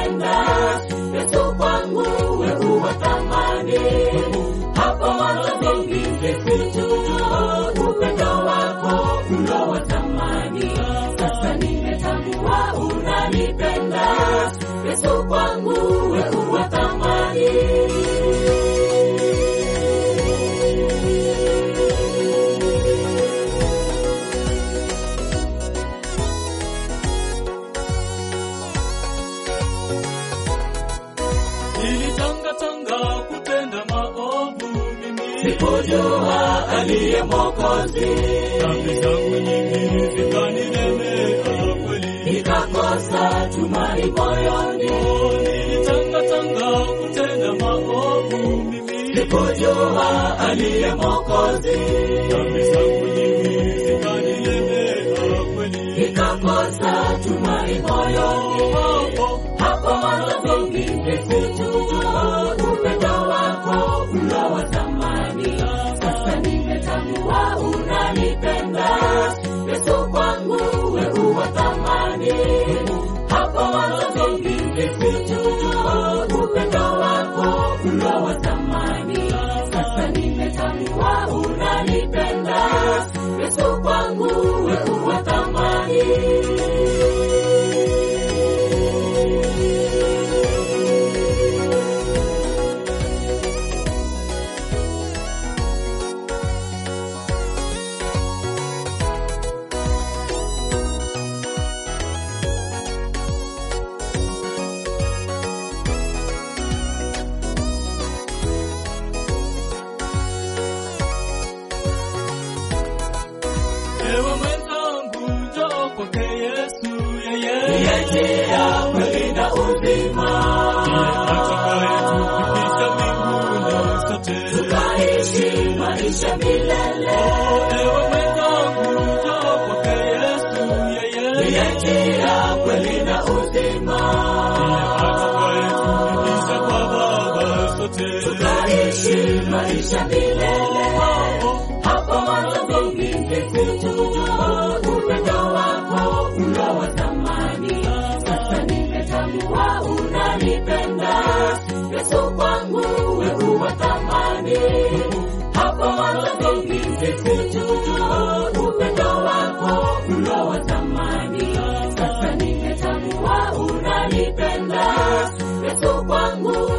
unanipenda. Yesu kwangu wewe wa thamani. Hapo mwanzo vingi sikujua upendo wako ulo wa thamani. Sasa nimetambua unanipenda. Yesu kwangu wewe wa thamani. Nilitangatanga kutenda maovu mimi, Sikujua aliye Mwokozi, dhambi zangu nyingi zikanilemea kweli. nikakosa tumaini moyoni. Nilitangatanga kutenda maovu mimi, Sikujua aliye Mwokozi, dhambi zangu nyingi zikanilemea kweli. nikakosa tumaini moyoni. Hapo Hapo mwanzo vingi sikujua upendo wako ulo wa thamani. Sasa nimetambua unanipenda. Yesu kwangu wewe wa thamani. Hapo mwanzo vingi sikujua upendo wako ulo wa thamani. Sasa nimetambua unanipenda. Yesu kwangu wewe wa thamani. ewe mwenzangu, njoo kwake Yesu, yeye Njia, kweli na uzima, atakayetufikisha mbinguni sote. tukaishi maisha milele. Ewe mwenzangu, njoo kwake Yesu, yeye Njia, kweli na uzima, atakayetufikisha kwa Baba sote. tukaishi maisha milele. Hapo mwanzo vingi sikujua upendo wako ulo wa thamani. Sasa nimetambua unanipenda. Yesu kwangu wewe wa thamani. Hapo mwanzo vingi sikujua upendo wako ulo wa thamani. Sasa nimetambua unanipenda. Yesu kwangu